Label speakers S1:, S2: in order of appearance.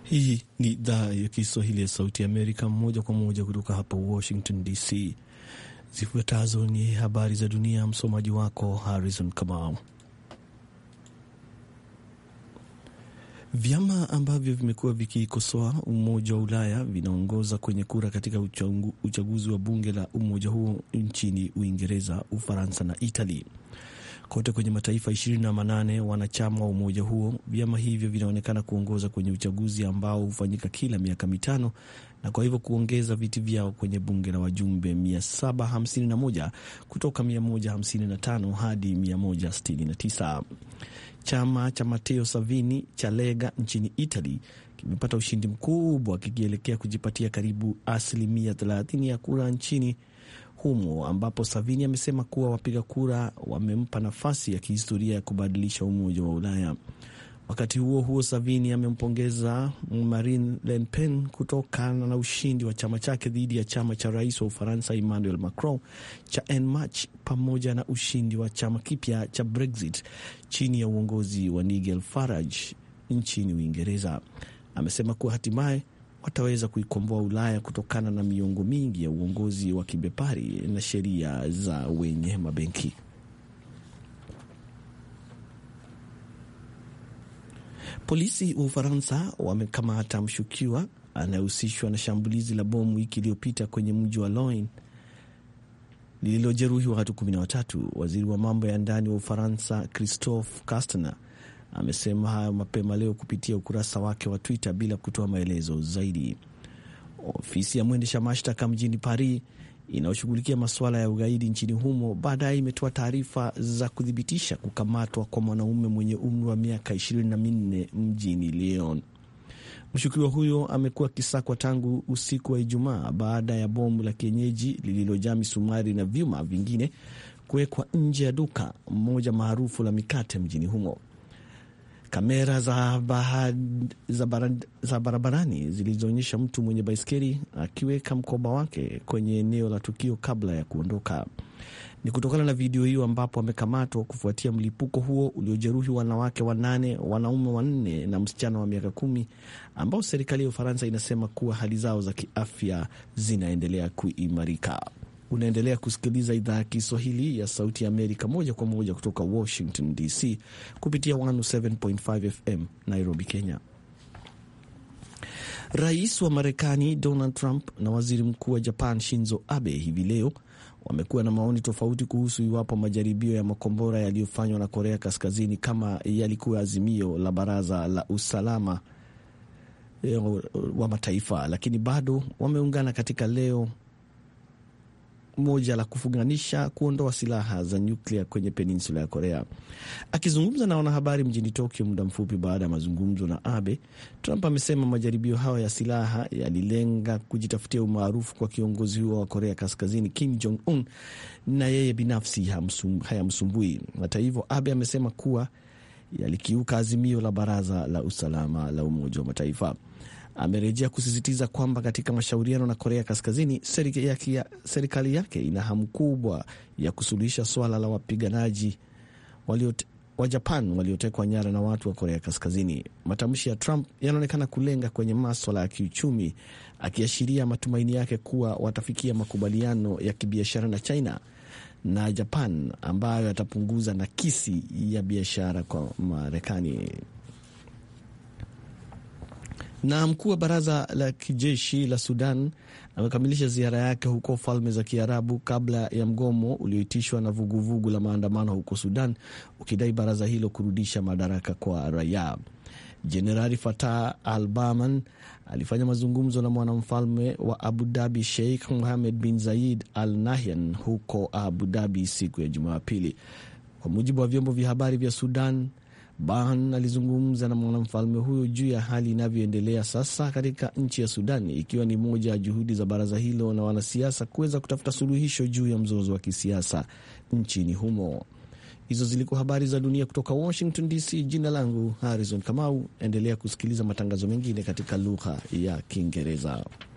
S1: Hii ni idhaa ya Kiswahili ya Sauti ya Amerika, moja kwa moja kutoka hapa Washington DC. Zifuatazo ni habari za dunia, msomaji wako Harrison Kamau. Vyama ambavyo vimekuwa vikikosoa Umoja wa Ulaya vinaongoza kwenye kura katika uchaguzi wa bunge la umoja huo nchini Uingereza, Ufaransa na Italy. Kote kwenye mataifa 28 wanachama wa umoja huo, vyama hivyo vinaonekana kuongoza kwenye uchaguzi ambao hufanyika kila miaka mitano na kwa hivyo kuongeza viti vyao kwenye bunge la wajumbe 751 kutoka 155 hadi 169. Chama cha Matteo Salvini cha Lega nchini Italy kimepata ushindi mkubwa kikielekea kujipatia karibu asilimia 30 ya kura nchini humo ambapo Salvini amesema kuwa wapiga kura wamempa nafasi ya kihistoria ya kubadilisha umoja wa Ulaya. Wakati huo huo, Salvini amempongeza Marine Le Pen kutokana na ushindi wa chama chake dhidi ya chama cha rais wa Ufaransa Emmanuel Macron cha En Marche pamoja na ushindi wa chama kipya cha Brexit chini ya uongozi wa Nigel Farage nchini Uingereza. Amesema kuwa hatimaye wataweza kuikomboa Ulaya kutokana na miongo mingi ya uongozi wa kibepari na sheria za wenye mabenki. Polisi wa Ufaransa wamekamata mshukiwa anayehusishwa na shambulizi la bomu wiki iliyopita kwenye mji wa Lyon lililojeruhi watu kumi na watatu. Waziri wa mambo ya ndani wa Ufaransa Christophe Castaner amesema hayo mapema leo kupitia ukurasa wake wa Twitter bila kutoa maelezo zaidi. Ofisi ya mwendesha mashtaka mjini Paris inayoshughulikia masuala ya ugaidi nchini humo baadaye imetoa taarifa za kuthibitisha kukamatwa kwa mwanaume mwenye umri wa miaka ishirini na minne mjini Lyon. Mshukiwa huyo amekuwa akisakwa tangu usiku wa Ijumaa baada ya bomu la kienyeji lililojaa misumari na vyuma vingine kuwekwa nje ya duka moja maarufu la mikate mjini humo. Kamera za, bahad, za, barad, za barabarani zilizoonyesha mtu mwenye baiskeli akiweka mkoba wake kwenye eneo la tukio kabla ya kuondoka. Ni kutokana na video hiyo ambapo amekamatwa kufuatia mlipuko huo uliojeruhi wanawake wanane, wanaume wanne na msichana wa miaka kumi ambao serikali ya Ufaransa inasema kuwa hali zao za kiafya zinaendelea kuimarika. Unaendelea kusikiliza idhaa ya Kiswahili ya Sauti ya Amerika moja kwa moja kutoka Washington DC kupitia 107.5 FM Nairobi, Kenya. Rais wa Marekani Donald Trump na waziri mkuu wa Japan Shinzo Abe hivi leo wamekuwa na maoni tofauti kuhusu iwapo majaribio ya makombora yaliyofanywa na Korea Kaskazini kama yalikuwa azimio la Baraza la Usalama wa Mataifa, lakini bado wameungana katika leo moja la kufunganisha kuondoa silaha za nyuklia kwenye peninsula ya Korea. Akizungumza na wanahabari mjini Tokyo muda mfupi baada ya mazungumzo na Abe, Trump amesema majaribio hayo ya silaha yalilenga kujitafutia umaarufu kwa kiongozi huo wa Korea Kaskazini Kim Jong Un na yeye binafsi hayamsumbui. Hata hivyo, Abe amesema kuwa yalikiuka azimio la Baraza la Usalama la Umoja wa Mataifa. Amerejea kusisitiza kwamba katika mashauriano na Korea Kaskazini, serikali yake ina hamu kubwa ya kusuluhisha swala la wapiganaji wa Japan waliotekwa nyara na watu wa Korea Kaskazini. Matamshi ya Trump yanaonekana kulenga kwenye maswala ya kiuchumi, akiashiria matumaini yake kuwa watafikia makubaliano ya kibiashara na China na Japan ambayo yatapunguza nakisi ya biashara kwa Marekani. Na mkuu wa baraza la kijeshi la Sudan amekamilisha ziara yake huko Falme za Kiarabu kabla ya mgomo ulioitishwa na vuguvugu vugu la maandamano huko Sudan, ukidai baraza hilo kurudisha madaraka kwa raia. Jenerali Fatah Al Burhan alifanya mazungumzo na mwanamfalme wa Abu Dhabi Sheikh Mohammed bin Zayed Al Nahyan huko Abu Dhabi siku ya Jumapili, kwa mujibu wa vyombo vya habari vya Sudan. Burhan alizungumza na mwanamfalme huyo juu ya hali inavyoendelea sasa katika nchi ya Sudan, ikiwa ni moja ya juhudi za baraza hilo na wanasiasa kuweza kutafuta suluhisho juu ya mzozo wa kisiasa nchini humo. Hizo zilikuwa habari za dunia kutoka Washington DC. Jina langu Harrison Kamau. Endelea kusikiliza matangazo mengine katika lugha ya Kiingereza.